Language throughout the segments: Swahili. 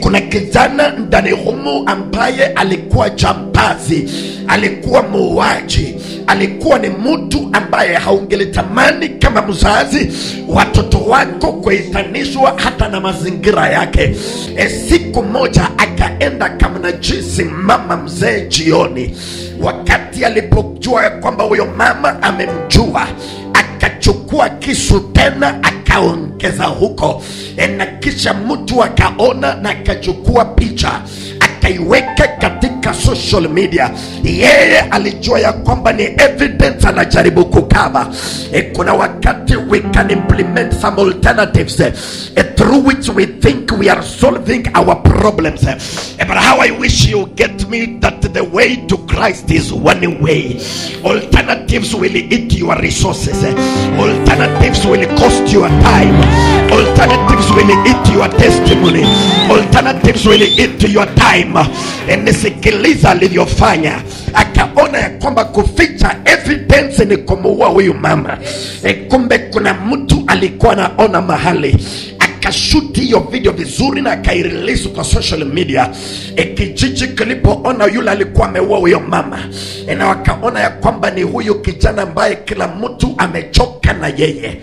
kuna kijana ndani humu ambaye alikuwa jambazi alikuwa muuaji alikuwa ni mtu ambaye haungelitamani kama mzazi watoto wako kuitanishwa hata na mazingira yake e, siku moja akaenda kamnajisi mama mzee jioni wakati alipojua ya kwamba huyo mama amemjua akachukua kisu tena akaongeza huko e, na kisha mtu akaona na akachukua picha akaiweka katika social media yeye alijua ya kwamba ni evidence anajaribu kukava e, kuna wakati we can implement some alternatives eh, eh, through which we think we are solving our problems eh. Eh, but how i wish you get me that the way to christ is one way alternatives will eat your resources eh. alternatives will cost your time alternatives will eat your testimony alternatives will eat your time Eh, nisikiliza alivyofanya akaona ya kwamba kuficha evidence ni kumuua huyu mama e, kumbe kuna mtu alikuwa anaona mahali akashuti hiyo video vizuri na akairelease kwa social media e, kijiji kilipoona yule alikuwa ameua huyo mama e, na wakaona ya kwamba ni huyu kijana ambaye kila mtu amechoka na yeye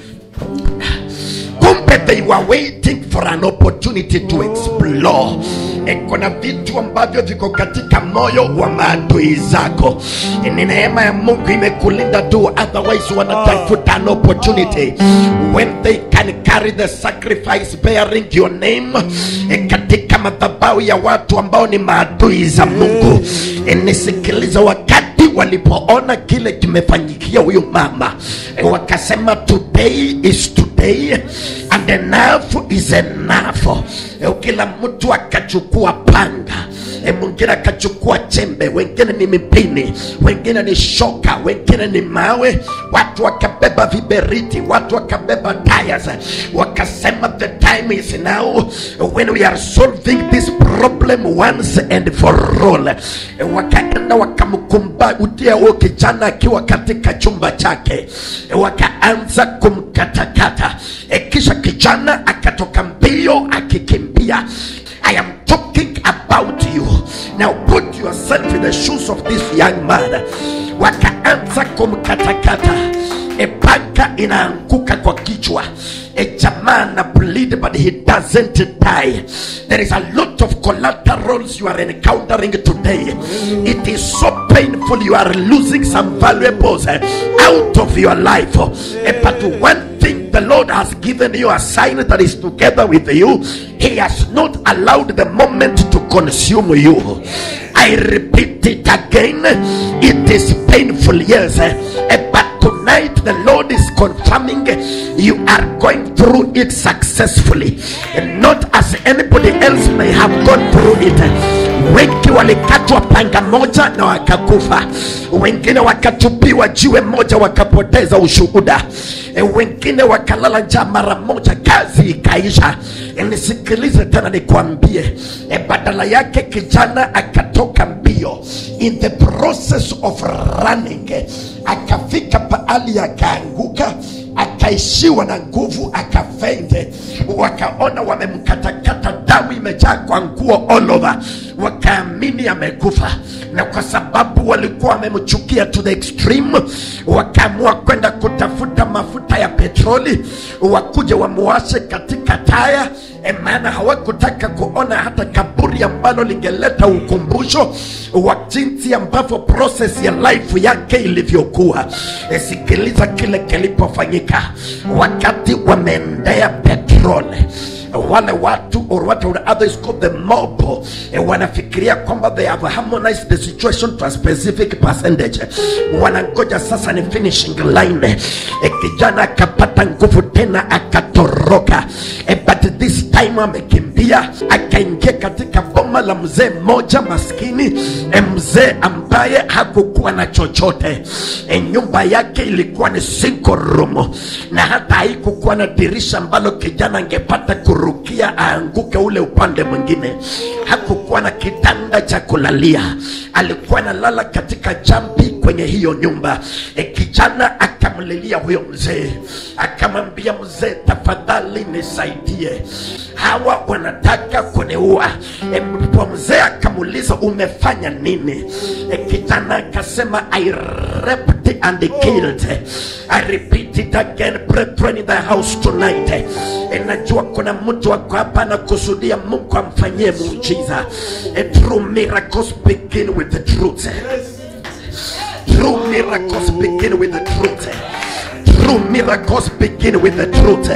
kumbe they were waiting for an opportunity to explore E, kuna vitu ambavyo viko katika moyo wa maadui zako E, ni neema ya mungu imekulinda tu otherwise wanatafuta an opportunity when they can carry the sacrifice bearing your name e, katika madhabahu ya watu ambao ni maadui za mungu e, nisikiliza wakati walipoona kile kimefanyikia huyu mama e, wakasema today is today and enough is enough e, kila mtu akachukua panga e, mwingine akachukua chembe wengine ni mipini wengine ni shoka wengine ni mawe watu wakabeba viberiti watu wakabeba tires wakasema the time is now when we are solving this problem once and for all e, wakaenda wakamkumbatia huyo kijana akiwa katika chumba chake e, wakaanza kumkatakata e, kisha kijana akatoka mbio akikimbia i am talking about you now put yourself in the shoes of this young man wakaanza kumkatakata e panga inaanguka kwa kichwa e jamaa na bleed but he doesn't die there is a lot of collaterals you are encountering today it is so painful you are losing some valuables eh, out of your life Eh, but one thing the Lord has given you a sign that is together with you. He has not allowed the moment to consume you. I repeat it again. It is painful, yes. eh, But tonight the Lord is confirming you are going through it successfully. And not as anybody else may have gone through it. wengi walikatwa panga moja na wakakufa wengine wakatupiwa jiwe moja wakapoteza ushuhuda e, wengine wakalala njaa mara moja kazi ikaisha e, nisikilize tena nikwambie e, badala yake kijana akatoka mbio in the process of running eh, akafika pahali akaanguka akaishiwa na nguvu akafende wakaona wamemkatakata damu imejaa kwa nguo all over wakaamini amekufa na kwa sababu walikuwa wamemchukia to the extreme wakaamua kwenda kutafuta mafuta ya petroli wakuje wamuashe katika taya e, maana hawakutaka kuona hata kaburi ambalo lingeleta ukumbusho wa jinsi ambavyo proses ya life yake ilivyokuwa e, sikiliza kile kilipofanyika wakati wameendea petroli wale watu or what would others call the mob eh, wanafikiria kwamba they have harmonized the situation to a specific percentage wanangoja sasa ni finishing line eh, kijana akapata nguvu tena akatoroka eh, but this time amekimbia akaingia katika boma la mzee mmoja maskini eh, mzee ambaye hakukuwa na chochote eh, nyumba yake ilikuwa ni single room na hata haikukuwa na dirisha ambalo kijana angepata kurukia aanguke ule upande mwingine hakukuwa na kitanda cha kulalia alikuwa analala katika jambi kwenye hiyo nyumba e, kijana akamlilia huyo mzee akamwambia mzee tafadhali nisaidie hawa wanataka kuniua e, ndipo mzee akamuuliza umefanya nini e, kijana akasema i raped and killed i repeat it again brethren in the house tonight e, najua kuna mtu wako hapa anakusudia mungu amfanyie muujiza e, true miracles begin with the truth True miracles begin with the truth. True miracles begin with the truth.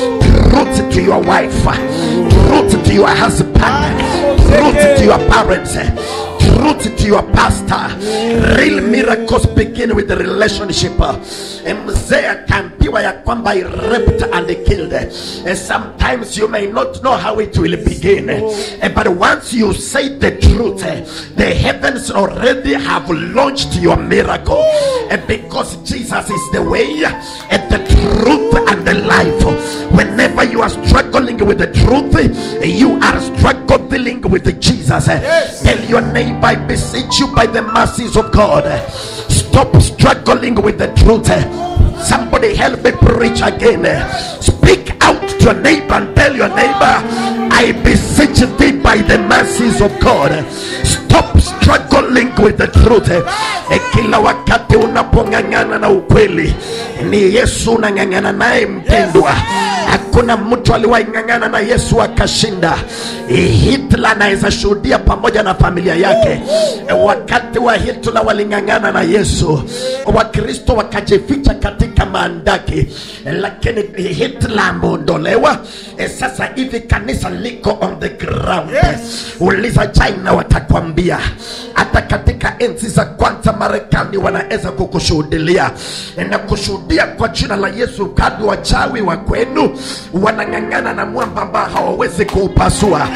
Truth to your wife. Truth to your husband. Truth to your parents. Truth to your pastor. Real miracles begin with the relationship. Eh, Mzee akaambiwa ya kwamba I raped and killed. Eh, Sometimes you may not know how it will begin. Eh, But once you say the truth, eh, the heavens already have launched your miracle. Eh, Because Jesus is the way, and the truth, and the life. Whenever you are struggling with the truth, eh, you are struggling with Jesus. Eh, Tell your neighbor, I beseech you by the mercies of God. eh, Stop struggling with the truth. eh. Somebody help me preach again. eh. Speak out to your neighbor and tell your neighbor, I beseech thee by the mercies of God. Stop struggling with the truth. Eh, Kila wakati unapong'ang'ana na ukweli, ni Yesu unang'ang'ana naye mpendwa. Hakuna mtu aliwahi ng'ang'ana na Yesu akashinda. Eh, Hitler anaweza shuhudia pamoja na familia yake. Eh, Wakati wa Hitler waling'ang'ana na Yesu, Wakristo wakajificha katika maandaki, Eh, lakini Hitler ameondolewa. Eh, Sasa hivi kanisa liko on the ground. Uliza China watakwambia, hata katika enzi za kwanza Marekani wanaweza kukushuhudilia na kushuhudia kwa jina la Yesu. Kadi wachawi wa kwenu wanang'ang'ana na mwamba ambao hawawezi kuupasua.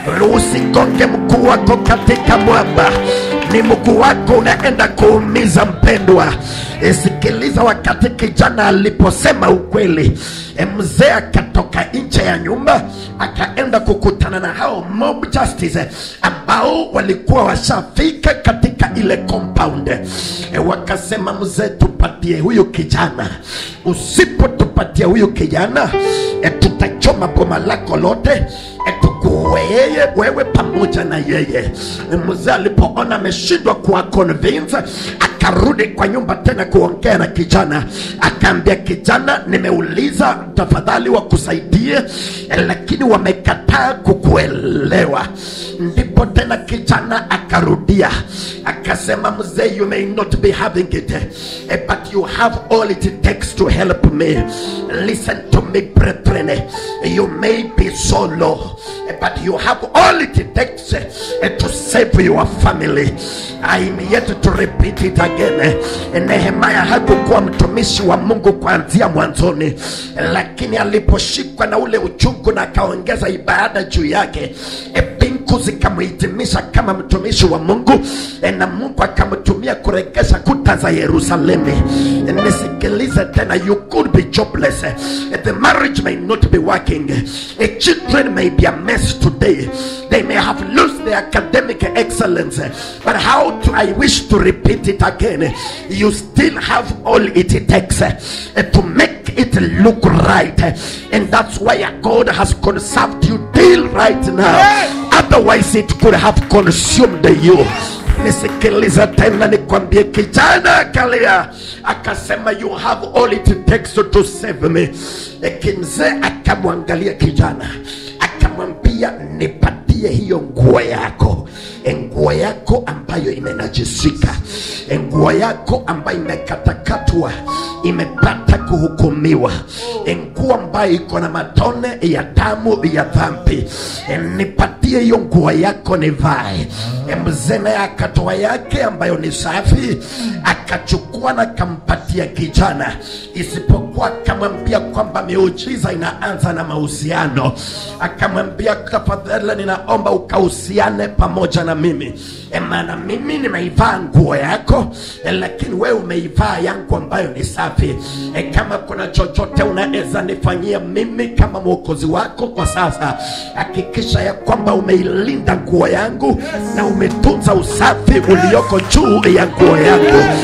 Usigonge mguu wako katika mwamba, ni mguu wako unaenda kuumiza mpendwa. Sikiliza, wakati kijana aliposema ukweli, e, mzee akatoka nje ya nyumba akaenda kukutana na hao mob justice ambao walikuwa washafika katika ile compound. E, wakasema mzee, tupatie huyu kijana, usipotupatia huyu kijana e, tutachoma boma lako lote e, tukuue yeye wewe pamoja na yeye. E, mzee alipoona ameshindwa kuwa convince akarudi kwa nyumba tena kuongea na kijana, akaambia kijana, nimeuliza tafadhali wakusaidie, eh, lakini wamekataa kukuelewa. Ndipo tena kijana akarudia akasema, mzee, you may not be having it eh, but you have all it takes to help me. Listen to me brethren, you may be so low eh, but you have all it takes eh, to save your family. I'm yet to repeat it again. Eh, Nehemia hakukuwa mtumishi wa Mungu kuanzia mwanzoni, lakini aliposhikwa na ule uchungu na akaongeza ibada juu yake, eh, mbingu zikamhitimisha kama mtumishi wa Mungu eh, na Mungu akamtumia kuregesha kuta za Yerusalemu. Eh, Nisikilize tena, you could be jobless, eh, the marriage may not be working, eh, children may be a mess today, they may have lost their academic excellence, eh, but how to, I wish to repeat it again, you still have all it takes eh, to make it look right, eh, and that's why God has conserved you till right now. Otherwise it could have consumed you. Nisikiliza tena nikwambie, kijana akalia akasema, you have all it takes to save me. Lakini mzee akamwangalia kijana akamwambia, nipatie hiyo nguo yako, E, nguo yako ambayo imenajisika, E, nguo yako ambayo imekatakatwa, imepata kuhukumiwa, E, nguo ambayo iko na matone ya damu ya dhambi, E, nipatie hiyo nguo yako nivae. E, mzee naye akatoa yake ambayo ni safi, akachukua na akampatia kijana, isipokuwa akamwambia kwamba miujiza inaanza na mahusiano. Akamwambia, tafadhali, ninaomba ukahusiane pamoja na mimi, e, maana mimi nimeivaa nguo yako e, lakini wewe umeivaa yangu ambayo ni safi. E, kama kuna chochote unaweza nifanyia mimi kama mwokozi wako kwa sasa, hakikisha ya kwamba umeilinda nguo yangu na umetunza usafi ulioko juu ya nguo yangu.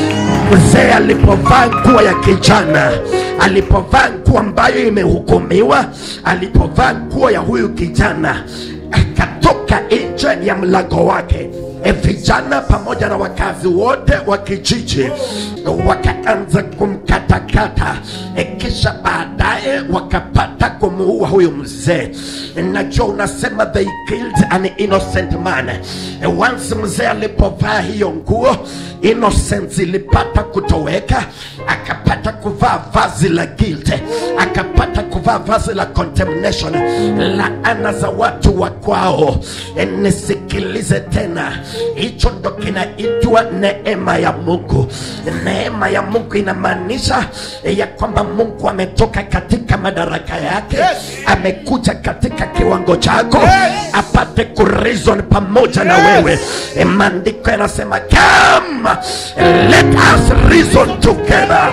mzee alipovaa nguo ya kijana alipovaa nguo ambayo imehukumiwa alipovaa nguo ya huyu kijana akatoka nje ya mlango wake e vijana pamoja na wakazi wote wa kijiji wakaanza kumkatakata e kisha baadaye wakapata kumuua huyu mzee najua unasema they killed an innocent man e once mzee alipovaa hiyo nguo innocence ilipata kutoweka akapata kuvaa vazi la guilt akapata kuvaa vazi la condemnation laana za watu wa kwao E, nisikilize tena hicho ndo kinaitwa neema ya mungu neema ya mungu inamaanisha ya kwamba mungu ametoka katika madaraka yake amekuja katika kiwango chako apate kurizon pamoja na wewe E, maandiko yanasema come let us reason together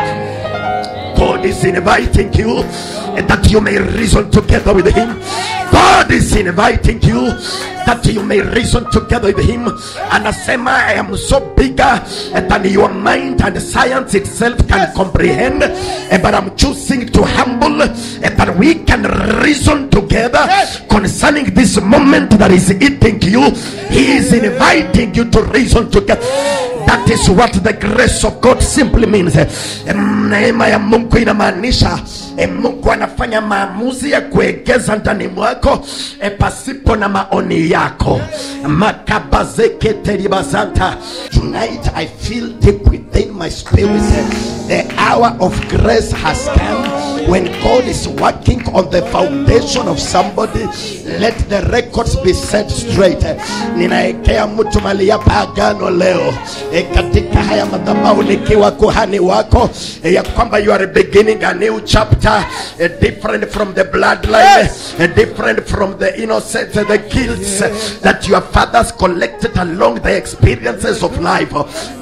God is inviting you that you may reason together with Him. God is inviting you that you may reason together with Him. Anasema, I am so bigger than your mind and science itself can comprehend, eh, but I'm choosing to humble eh, that we can reason together concerning this moment that is eating you. He is inviting you to reason together. That is what the grace of God simply means. Eh, Neema ya Mungu inamaanisha eh, Mungu anafanya maamuzi ya kuegeza ndani mwako eh, pasipo na maoni yako. Makabazeke teribazanta. Tonight I feel deep within my spirit eh, the hour of grace has come when God is working on the foundation of somebody. Let the records be set straight. Eh, Ninaekea mtu mali hapa agano leo e, katika haya madhabahu nikiwa kuhani wako e, ya kwamba you are beginning a new chapter e, different from the bloodline e, different from the innocence the guilts that your fathers collected along the experiences of life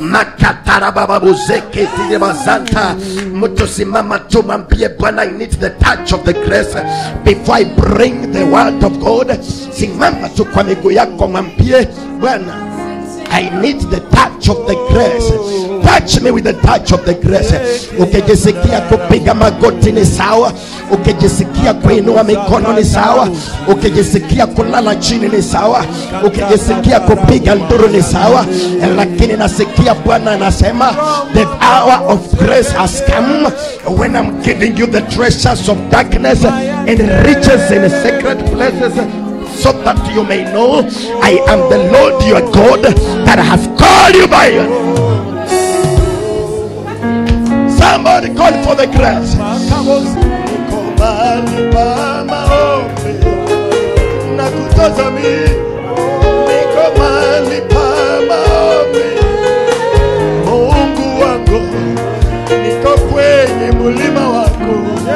makatarabababuzeketirebazanta mtu simama tu mwambie bwana i need the touch of the grace before i bring the word of god simama tu kwa miguu yako mwambie bwana I need the touch of the grace. Touch me with the touch of the grace. Ukijisikia kupiga magoti ni sawa, ukijisikia kuinua mikono ni sawa, ukijisikia kulala chini ni sawa, ukijisikia kupiga nduru ni sawa, lakini nasikia Bwana anasema the hour of grace has come when I'm giving you the treasures of darkness and riches in secret places so that you may know I am the Lord your God that has called you by your Somebody call for the grace. Niko mahali pa maombi na kutazami, niko mahali pa maombi. Mungu wangu, niko kwenye mulima wako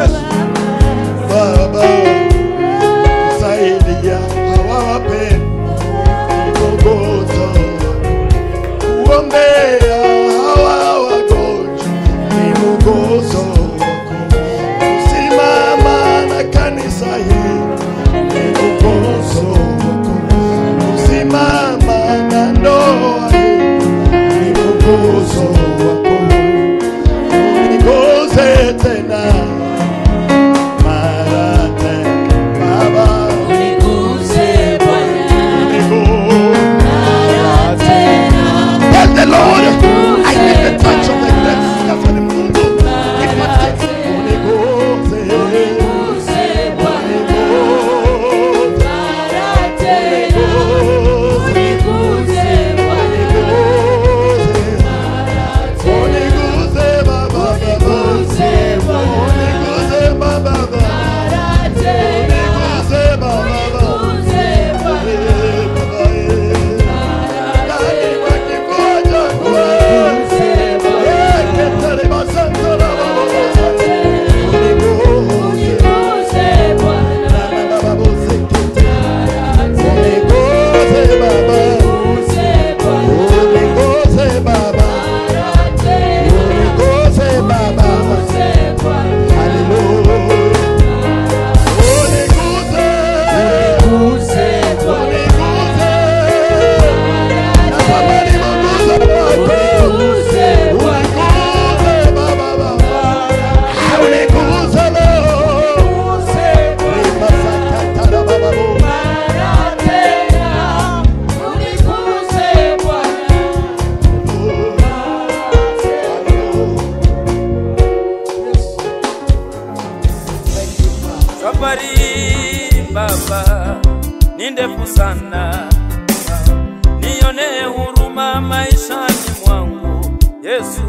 Baba, saidia hawa wapendwa kuombea hawa wagonjwa ni mwongozo wako kusimama na kanisa hili ni mwongozo wako kusimama na ndoa hii ni mwongozo wako uniongoze tena mara tena Baba Uniguze Bwana, uniongoze mara tena. Tell the Lord, I need the touch of the grace. Sasa ni Mungu nipatie. uniongoze Uniguze Bwana, mara tena. Uniguze Bwana, mara tena. Uniguze Bwana, mara tena. Uniguze Bwana, uniguze Uniguze Bwana, mara tena. Uniguze Bwana, mara tena. Uniguze Bwana, uniguze Bwana, mara tena. Uniguze Bwana, Baba ni ndefu sana, nionee huruma maishani mwangu Yesu.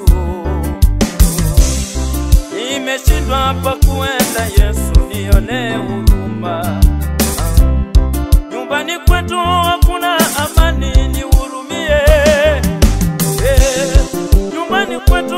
Nimeshindwa pa kuenda Yesu, nionee huruma. Nyumbani kwetu hakuna amani, nihurumie. Eh, Nyumbani kwetu